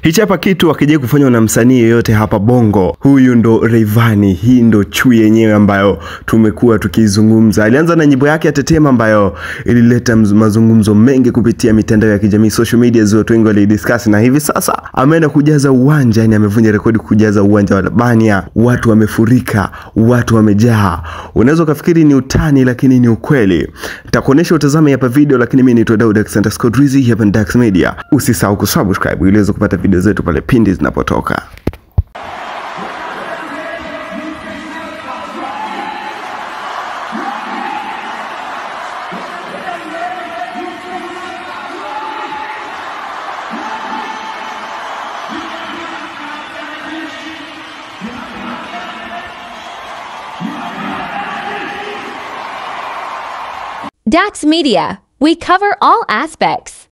Hichi hapa kitu akijai kufanywa na msanii yeyote hapa Bongo, huyu ndo Rayvanny. Hii ndo chui yenyewe ambayo tumekuwa tukizungumza. Alianza na nyimbo yake ya Tetema ambayo ilileta mazungumzo mengi kupitia mitandao ya kijamii, social media, watu wengi walidiscuss, na hivi sasa ameenda kujaza uwanja, yani amevunja rekodi kujaza uwanja wa Albania. Watu wamefurika, watu wamejaa. Unaweza ukafikiri ni utani, lakini ni ukweli. Nitakuonesha utazame hapa video, lakini mimi naitwa Daud Alexander Scott Rizzi, hapa ni Dax Media. Usisahau kusubscribe ili uweze kupata video zetu pale pindi zinapotoka. Dax Media, we cover all aspects.